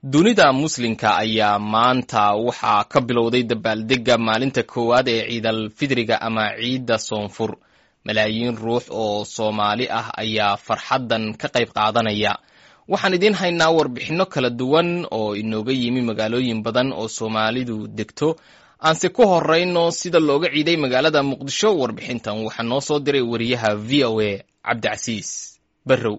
dunida muslimka ayaa maanta waxaa ka bilowday dabaaldega maalinta koowaad ee ciidal fidriga ama ciidda soonfur malaayiin ruux oo soomaali ah ayaa farxaddan ka qayb qaadanaya waxaan idiin haynaa warbixinno kala duwan oo inooga yimi magaalooyin badan oo soomaalidu degto aanse ku horeyno sida looga ciiday magaalada muqdisho warbixintan waxaa noo soo diray wariyaha v o a cabdicasiis barrow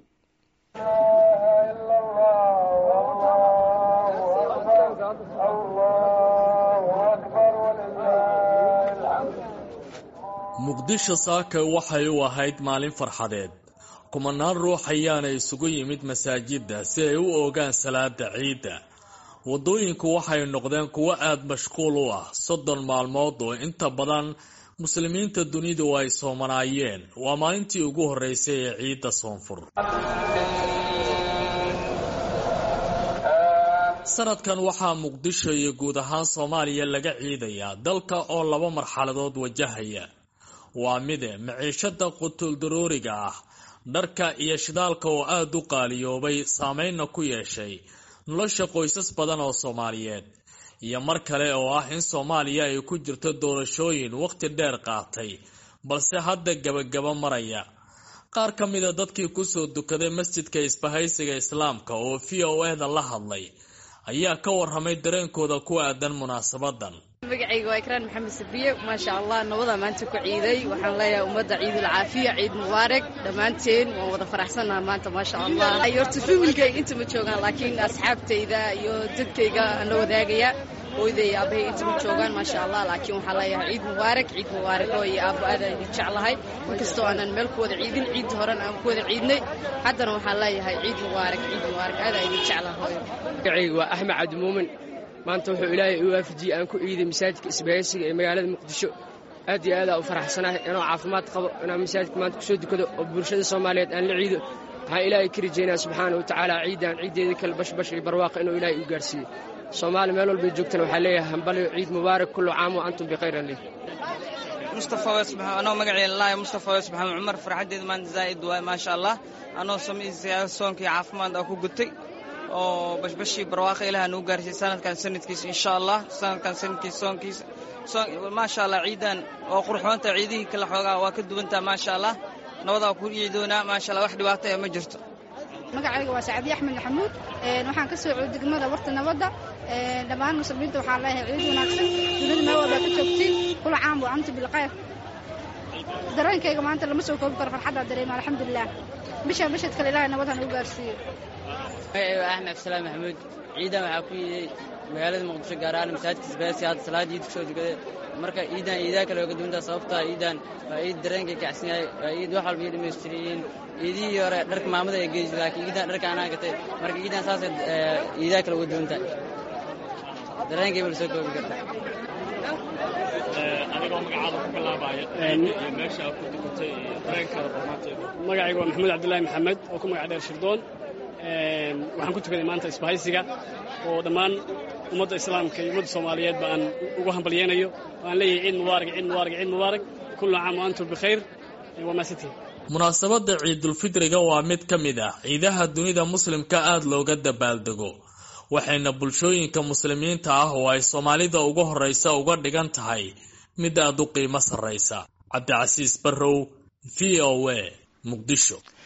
muqdisho saaka waxay u ahayd maalin farxadeed kumanaan ruux ayaana isugu yimid masaajidda si ay u oogaan salaada ciidda waddooyinku waxay noqdeen kuwo aada mashquul u ah soddon maalmood oo inta badan muslimiinta dunidu ay soomanaayeen waa maalintii ugu horreysay ee ciidda soonfur sanadkan waxaa muqdisho iyo guud ahaan soomaaliya laga ciidayaa dalka oo laba marxaladood wajahaya waa mide maciishada qutuldarooriga ah dharka iyo shidaalka oo aada u qaaliyoobay saameynna ku yeeshay nolosha qoysas badan oo soomaaliyeed iyo mar kale oo ah in soomaaliya ay ku jirto doorashooyin waqti dheer qaatay balse hadda gebagaba maraya qaar ka mida dadkii kusoo dukaday masjidka isbahaysiga islaamka oo v o e da la hadlay ayaa ka warramay dareenkooda ku aadan munaasabadan magacayga waa ikraan maxamed sabiye maasha allah nabada maanta ku ciiday waxaan leeyahay ummadda ciidul caafiya ciid mubaarak dhammaanteen waan wada faraxsannaha maanta maasha allah horta familkayga inta ma joogaan laakiin asxaabtayda iyo dadkayga aan la wadaagaya hooyday iyo aabbahay inta ma joogaan maasha allah laakiin waxaan leeyahay ciid mubaarak ciid mubaarak oo iyo aabbo aad aan idin jeclahay inkastoo aanan meel ku wada ciidin ciidda horena aan ku wada ciidnay haddana waxaan leeyahay ciid mubaarak ciid mubaarak aad aan idin jeclahay hooyo magacayga waa axmed cabdimuumin maanta wuxuu ilaahay u waafajiyey aan ku ciiday masaajidka isbahaysiga ee magaalada muqdisho aad iyo aadaa u faraxsanahay inoo caafimaad qabo inaan masaajidka maanta kusoo dukado oo bulshada soomaaliyeed aan la ciido waxaan ilaahay ka rajaynaa subxaana wa tacaala ciidan ciiddeeda kale bashbash iyo barwaaqa inuu ilaahay u gaarsiiyo soomaali meel walbay joogtana waxaa leeyahay hambalyo ciid mubaarak kullu caam wa antum bikhayran leh mustafa wesbaxam anoo magaceeda laaya mustafa wesbaxam cumar farxaddeeda maanta zaa'id waay maasha allah anoo samaysa soonkii caafimaad aa ku gutay oo bashbashii barwaaqa ilaah nuu gaarsiiyey sanadkan sanadkiisa insha allah sanadkan sanadkiisa soonkiisa maasha allah ciidan oo qurxoonta ciidihii kala xoogaa waa ka duwantaa maasha allah nabadaa ku ciidoonaa maasha allah wax dhibaato ee ma jirto magacayga waa sacadiye axmed maxamuud waxaan ka soo degmada warta nabadda dhammaan muslimiinta waxaan leeyahay ciid wanaagsan dunida meel walbaa ka joogtiin kula caam wa anta bilkhayr dareenkayga maanta lama soo koobi karo farxaddaa dareema alxamdulilah bisha bishad kale ilahay nabad ha nagu gaarsiiyo magacayga waa axmed abdisalaam maxamuud ciidan waxaa ku yiiday magaalada muqdisho gaar ahaan masaajidka isbaasi hadda salaada iid kusoo dukaday marka ciidan ciidaha kale oga duwantaa sababtaa ciidan waa ciid dareenkay kacsan yahay waa ciid wax walba iyo dhammaystiriyiin ciidihii hore dharka maamada ay geysay laakiin ciidan dharka anaa gatay marka ciidan saasay ciidaha kale uga duwan tahay dareenkay bala soo koobi karta adigoo magacaada ku bilaabaya iyo meesha aad ku dukatay iyo dareenkaada barnaanteeda magacayga waa maxamuud cabdillaahi maxamed oo ku magac dheer shirdoon waxaan ku tukaday maanta isbahaysiga oo dhammaan ummadda islaamka iyo ummadda soomaaliyeedba aan ugu hambalyeynayo waan leeyahay ciid mubaarak ciid mubaarak ciid mubaarak kullu caam wa antum bikhayr waa maasantihin munaasabadda ciidulfidriga waa mid ka mid ah ciidaha dunida muslimka aada looga dabaaldego waxayna bulshooyinka muslimiinta ah oo ay soomaalida ugu horreysa uga dhigan tahay mid aada u qiimo sarraysa cabdicasiis barrow v o a muqdisho